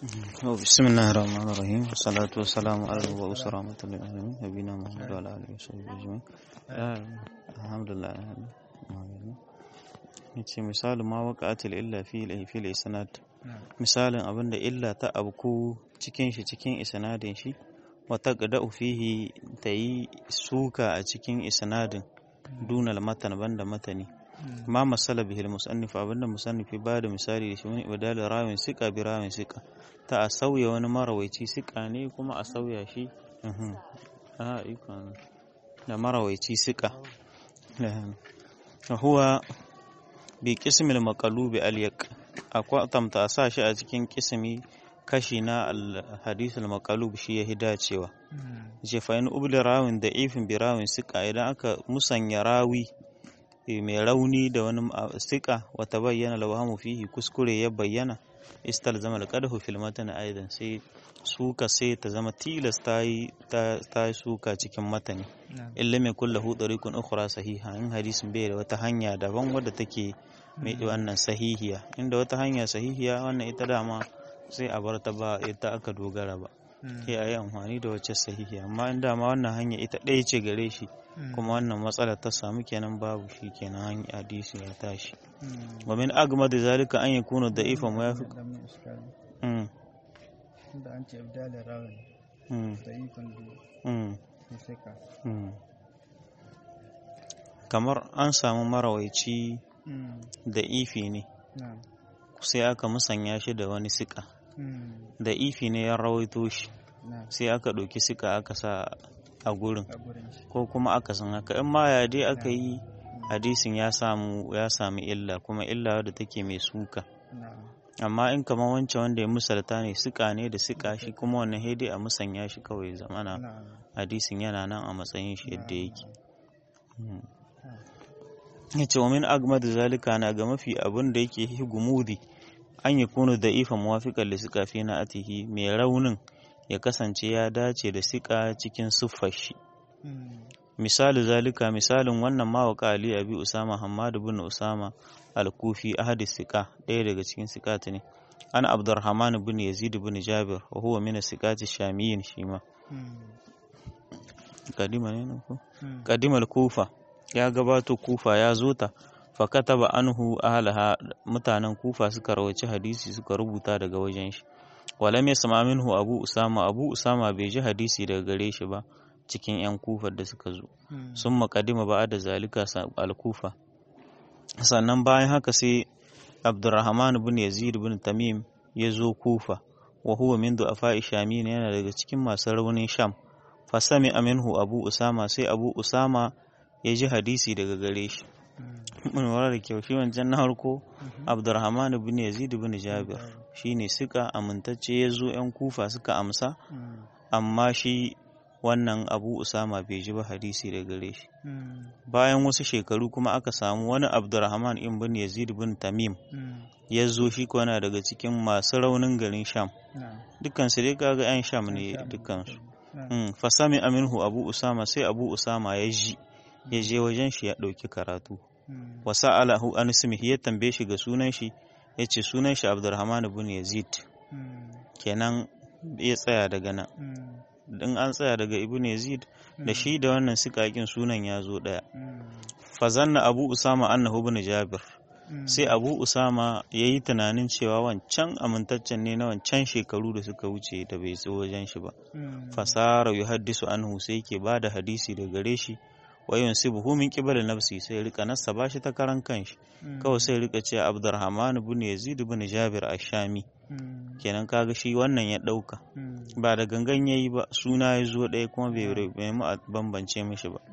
بسم الله الرحمن الرحيم والصلاة والسلام على المبعوث رحمة للعالمين نبينا محمد وعلى آله وصحبه أجمعين الحمد لله yace misalin ma waqa'atil illa fi fil isnad misalin abinda illa ta abku cikin shi cikin isnadin shi wa taqda'u fihi tayi suka a cikin isnadin dunal matan banda matani ma masala bihil musannif abinda musannifi ba da misali da shi wani ibadalin rawin sika bi rawin sika ta a sauya wani marawaici sika ne kuma a sauya shi da marawaici sika huwa bi kismil maqalubi alyak akwai tamta a sa shi a cikin kismi kashi na hadisul maqalub shi ya dacewa ce fa in ubli rawin da ifin bi rawin sika idan aka musanya rawi mai rauni da wani sika wata bayyana lawahamu fihi kuskure ya bayyana istal zama da kadahu fil matan aidan sai suka sai ta zama tilas ta yi suka cikin matani illa mai kulla hu tariqun ukhra sahiha in hadisin bai da wata hanya daban wadda take mai wannan sahihiya inda wata hanya sahihiya wannan ita dama sai a bar ta ba ita aka dogara ba sai a yi amfani da wacce sahihiya amma in dama wannan hanya ita ɗaya ce gare shi kuma wannan matsalar ta samu kenan babu shi kenan hanyar hadisi ya tashi wa min agmad zalika an yakunu da'ifan wa yafi da an ce ibdalin rawin da'ifan bi sika kamar an samu marawaici da ifi ne sai aka musanya shi da wani sika da ifi ne ya rawaito shi sai aka ɗauki sika aka sa a gurin ko kuma aka san haka in ma ya dai aka yi hadisin ya samu ya sami illa kuma illa wadda take mai suka amma in kamar wancan wanda ya misalta ne sika ne da sika shi kuma wannan hedi a musanya shi kawai zamana hadisin yana nan a matsayin shi yadda yake ya ce wa min agmad zalika na ga mafi abin da yake gumudi an yi kunu da ifa muwafiƙar da suka fi na atihi mai raunin ya kasance ya dace da siƙa cikin siffar shi misali zalika misalin wannan mawaka ali abi usama hamad bin usama al-kufi ahadi siƙa ɗaya daga cikin siƙati ne an abdurrahman bin yazid bin jabir wa huwa min siƙati shamiyin shi ma kadima ne ko kadima kufa ya gabato kufa ya zo ta fakataba anhu ahlaha mutanen kufa suka rawaci hadisi suka rubuta daga wajen shi walam yasma minhu abu usama abu usama bai ji hadisi daga gare shi ba cikin yan kufar da suka zo sun makadima ba da zalika al-kufa sannan bayan haka sai abdurrahman bin yazid bin tamim ya zo kufa wa huwa min du'afa shamin yana daga cikin masu raunin sham fasami aminhu abu usama sai abu usama ya ji hadisi daga gare shi mun wara da kyau shi wancan na harko abdurrahman bin yazid bin jabir shine suka amintacce ya zo yan kufa suka amsa amma shi wannan abu usama bai ji ba hadisi daga gare shi bayan wasu shekaru kuma aka samu wani abdurrahman in bin yazid bin tamim ya zo shi kwana daga cikin masu raunin garin sham dukkansu dai kaga yan sham ne dukkansu fasami aminhu abu usama sai abu usama ya ji ya je wajen shi ya ɗauki karatu wa sa'alahu an ismihi ya tambaye shi ga sunan shi ya ce sunan shi abdurrahman ibn yazid kenan ya tsaya daga nan in an tsaya daga ibn yazid da shi da wannan sikakin sunan ya zo ɗaya fazanna abu usama annahu ibn jabir sai abu usama ya yi tunanin cewa wancan amintaccen ne na wancan shekaru da suka wuce da bai zo wajen shi ba fasara yuhaddisu anhu sai ke ba da hadisi da gare shi wayon sibuhu min qibal nafsi sai rika nassa bashi ta karan kanshi kawai sai rika ce Abdurrahman ibn Yazid ibn Jabir ash-Shami kenan kaga shi wannan ya dauka ba da gangan yayi ba suna ya zo ɗaya kuma bai mu bambance mishi ba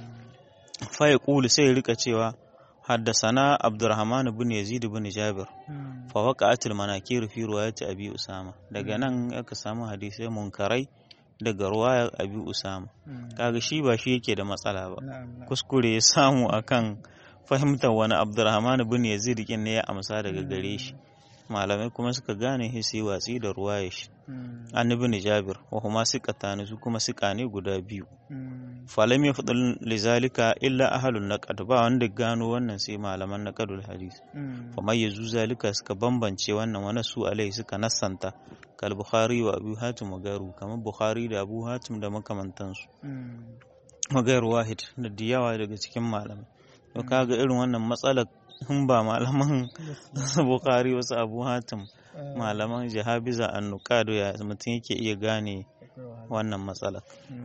fa ya kulu sai rika cewa haddasana Abdurrahman ibn Yazid ibn Jabir fa waqa'atil manakir fi riwayati Abi Usama daga nan aka samu hadisai munkarai daga ruwayar abi usama kaga shi ba shi yake da matsala ba kuskure ya samu akan fahimtar wani abdurrahman bin yazid kin ne ya amsa daga gare shi malamai kuma suka gane shi sai watsi da ruwaya shi an ibn jabir wa huma siqatani su kuma siqa ne guda biyu falam yafdal lizalika illa ahlun naqad ba wanda gano wannan sai malaman naqadul hadis fa mayyazu zalika suka bambance wannan wani su alai suka nassanta kal bukhari wa abu hatim wa garu kamar bukhari da abu hatim da makamantansu magayar wahid da diyawa daga cikin malamai to kaga irin wannan matsalar in ba malaman bukari wasu abu hatim malaman jihabiza annukado ya mutum yake iya gane wannan matsalar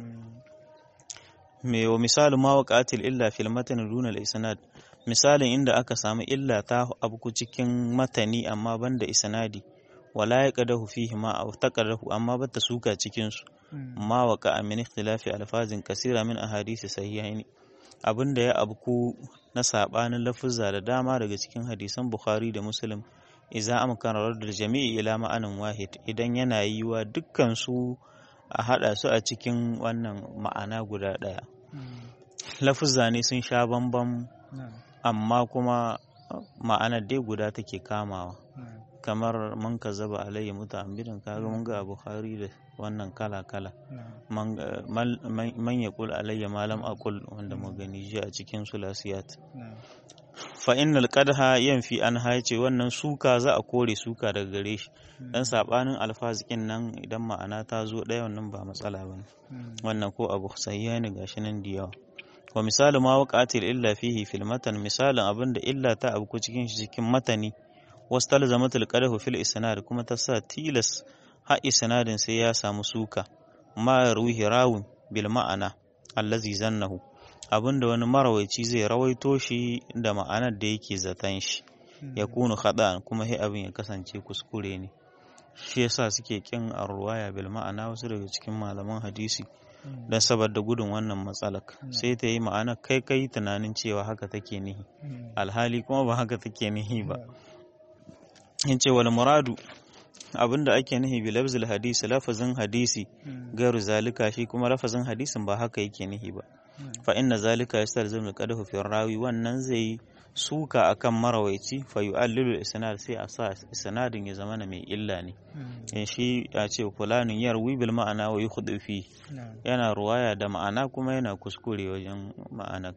me wa misali ma waqatil illa fil matan duna isnad misalin inda aka samu illa ta abu cikin matani amma banda isnadi wala yaqadahu fihi ma aw taqadahu amma bata suka cikin su ma waqa min ikhtilafi alfazin kasira min ahadisi sahihaini abinda ya abku na sabanin lafuzza da dama daga cikin hadisan Bukhari da Muslim idza amkana da jami'i ila ma'anin wahid idan yana yiwa dukkan su a hada su a cikin wannan ma'ana guda daya lafuzza ne sun sha bambam amma kuma ma'anar dai guda take kamawa kamar man ka zaba alayya muta'ammidan kaga mun ga Bukhari da wannan kala-kala man ya kul alayya malam akul wanda magani ji a cikin sulasiyat fa innal qadha yanfi an haice wannan suka za a kore suka daga gare shi dan sabanin alfazikin nan idan ma'ana ta zo ɗaya wannan ba matsala bane wannan ko abu sahiha ne gashi nan da yawa wa misali ma waqatil illa fihi fil matan misalin abinda illa ta abu cikin shi cikin matani wasu talzamatul qadahu fil isnad kuma ta sa tilas har isnadin sai ya samu suka ma ruhi rawun bil ma'ana allazi zannahu abinda wani marawaici zai rawaito shi da ma'anar da yake zaton shi ya kunu khada'an kuma sai abin ya kasance kuskure ne shi yasa suke kin arwaya bil ma'ana wasu daga cikin malaman hadisi don saboda gudun wannan matsalar sai ta yi ma'ana kai kai tunanin cewa haka take nihi alhali kuma ba haka take nihi ba in ce wal muradu abinda ake nihi bi lafzil hadisi lafazin hadisi gairu zalika shi kuma lafazin hadisin ba haka yake nihi ba fa inna zalika yastalzimu alqadahu fi rawi wannan zai suka akan marawaici fa yu'allilu isnad sai a sa isnadin ya zama mai illa ne in shi ya ce fulanin yarwi bil ma'ana wa yukhdi fi yana ruwaya da ma'ana kuma yana kuskure wajen ma'ana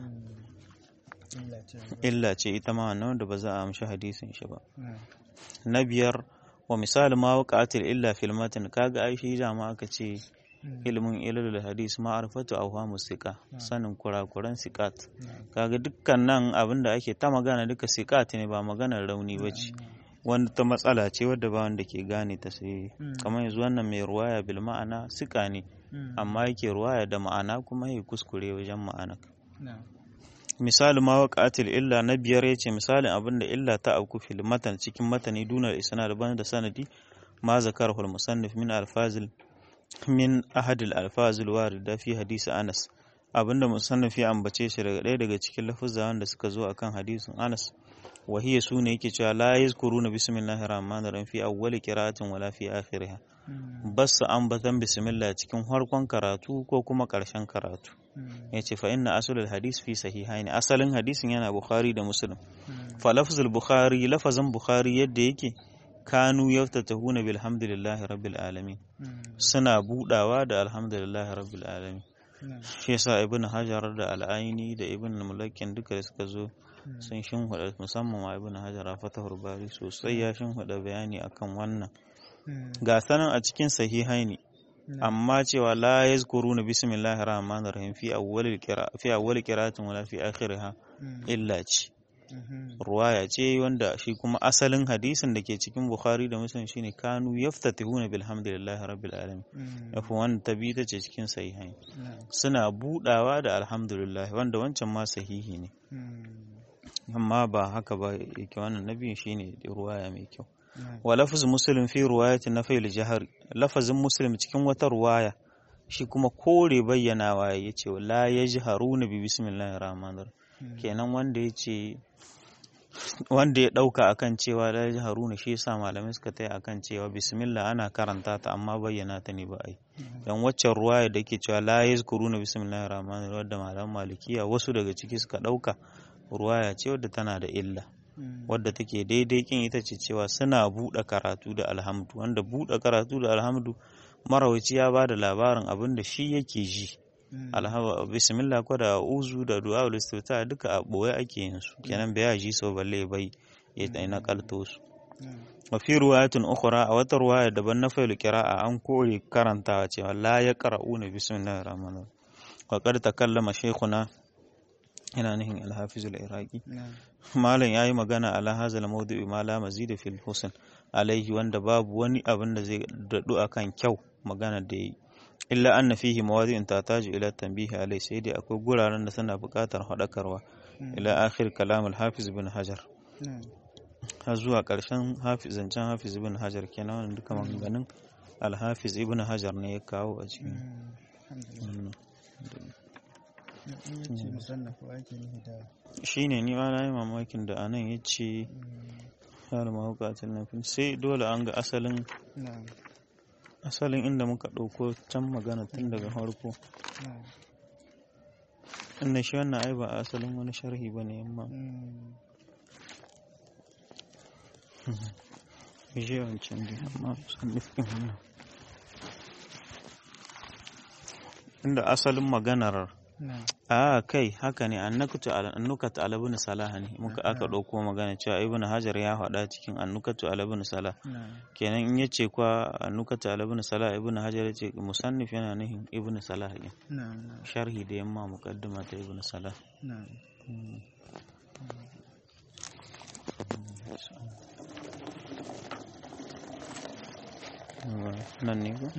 illa ce ita ma wannan wanda ba za a amshi hadisin shi ba na biyar wa misali ma waqatil illa fil matan kaga ai shi dama aka ce ilimin ilal hadis ma'arifatu awhamu siqa sanin kurakuran siqat kaga dukkan nan abinda ake ta magana duka siqat ne ba maganar rauni bace wanda ta matsala ce wadda ba wanda ke gane ta sai kamar yanzu wannan mai ruwaya bil ma'ana siqa ne amma yake ruwaya da ma'ana kuma ya kuskure wajen ma'ana misali ma waqatil illa na biyar yace misalin abinda illa ta auku fil matan cikin matani dunar isnad ban da sanadi ma zakarahu al musannif min alfazil min ahadil alfazil warida fi hadisi Anas abinda musannif ya ambace shi daga ɗaya daga cikin lafuzza wanda suka zo akan hadisin Anas wa hiya sune yake cewa la yazkuruna bismillahir rahmanir rahim fi awwali qira'atin wala fi akhiriha bas ambatan bismillah cikin farkon karatu ko kuma ƙarshen karatu yace fa inna aslul hadis fi sahihaini asalin hadisin yana bukhari da muslim fa lafzul bukhari lafazin bukhari yadda yake kanu yaftatahuna bilhamdulillahi rabbil alamin suna budawa da alhamdulillahi rabbil alamin shi yasa ibn hajar da al'aini da ibn mulakin duka da suka zo sun shinhuda musamman ma ibn hajar a fatahur bari sosai ya shinhuda bayani akan wannan ga sanan a cikin sahihaini amma cewa la yazkuruna bismillahir rahmanir rahim fi awwalil qira fi awwalil qira'atin wala fi akhiriha illa ce ruwaya ce wanda shi kuma asalin hadisin da ke cikin bukhari da muslim shine kanu yaftatihuna bilhamdulillahi rabbil alamin yafi wanda ta bi ta ce cikin sahihain suna budawa da alhamdulillah wanda wancan ma sahihi ne amma ba haka ba yake wannan nabi shine ruwaya mai kyau wa lafz muslim fi ruwayati nafil jahar lafazin muslim cikin wata ruwaya shi kuma kore bayyanawa yace la yajharuna bi bismillahir rahmanir kenan wanda yace wanda ya dauka akan cewa la yajharuna shi yasa malamai suka taya akan cewa bismillah ana karanta ta amma bayyana ta ne ba ai dan waccan ruwaya da ke cewa la yazkuruna bismillahir rahmanir wadda malaman malikiya wasu daga ciki suka dauka ruwaya ce wadda tana da illa wadda take daidai kin ita ce cewa suna buɗe karatu da alhamdu wanda buɗe karatu da alhamdu marawaci ya ba da labarin abin da shi yake ji alhamdu bismillah ko da uzu da du'a istifta duka a boye ake yin su kenan bai ji so balle bai ya na kalto su wa fi riwayatin ukhra a wata riwaya daban na failu qira'a an kore karantawa cewa la yaqra'una bismillahir rahmanir wa qad takallama shaykhuna yana nihin al-hafiz al-iraqi malam yayi magana ala hazal mawdu'i ma la mazid fil husn alaihi wanda babu wani abin da zai dadu akan kyau magana da yi illa anna fihi mawadi'in tataju ila tanbihi alai sai dai akwai guraren da suna buƙatar hadakarwa ila akhir kalam al-hafiz bin hajar har zuwa ƙarshen zancen hafiz ibn hajar kenan wannan duka maganganun alhafiz ibn hajar ne ya kawo a cikin shi ne ni ma na yi mamakin da anan ya ce har mahaukatin nufin sai dole an ga asalin asalin inda muka ɗauko can magana tun daga farko inda shi wannan ai ba asalin wani sharhi ba ne yamma je wancan dai amma san nufin wannan inda asalin maganar a kai haka ne annukatu alabun salah ne muka aka ɗauko magana cewa ibn hajar ya faɗa cikin annukatu alabun salah kenan in yace kwa annukatu alabun salah ibn hajar yace musannif yana nufin ibn salah ne sharhi da yamma muqaddima ta ibn salah nan ne ko?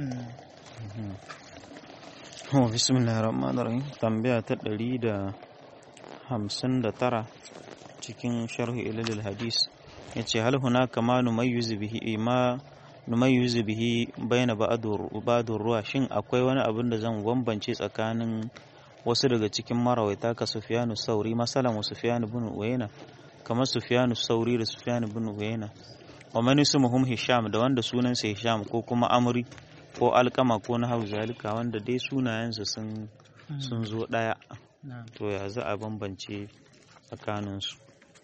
Oh, bismillah rahman rahim tambaya ta ɗari da hamsin da tara cikin sharhi ilalil hadis ya ce hal hunaka ma numayyizu bihi ma numayyizu bihi baina ba'dur ruwa shin akwai wani abin da zan bambance tsakanin wasu daga cikin marawaita ka Sufyanu Sauri masalan wa Sufyanu bin Uyayna kamar Sufyanu Sauri da Sufyanu bin Uyayna wa man ismuhum Hisham da wanda sunansa Hisham ko kuma Amri ko Alkama ko na zalika wanda dai sunayensu sun sun zo daya to ya za a bambance tsakanin su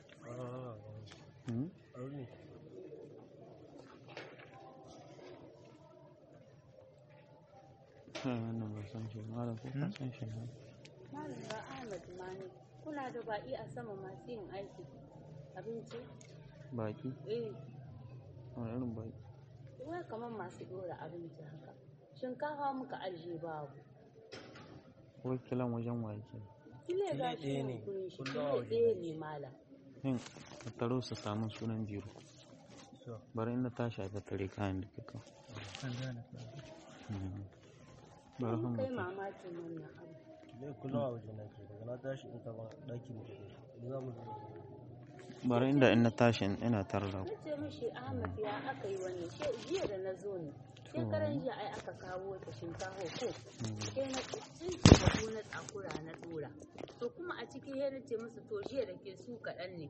wannan ba san shi malam ko ka san shi ne Malam ba Ahmad Mani kuna da baƙi a sama masu yin aiki abinci? baki Eh, wani irin baki wai kamar masu ɗora abinci haka. Shinkafa muka ajiye babu. wakilan wajen wake Kile ga shi ne kurin shi, kile ɗaya ne malam. yin taro su samun sunan biro bari inda ta shafi tare kayan da kaka bari Mun han kai mutum mamakin wannan abu. Zai kula a waje na ke daga na tashi in taɓa ɗakin da ke da za mu zo. bari inda in na tashi ina tare da Na ku ce mishi Ahmad ya aka yi wani, she jiya da na zo ne. Shekaran jiya ai aka kawo ta shinkafa ko. Sai na tsinci da na tsakura na ɗora. To kuma a ciki sai na ce musu to jiya da ke su kaɗan ne.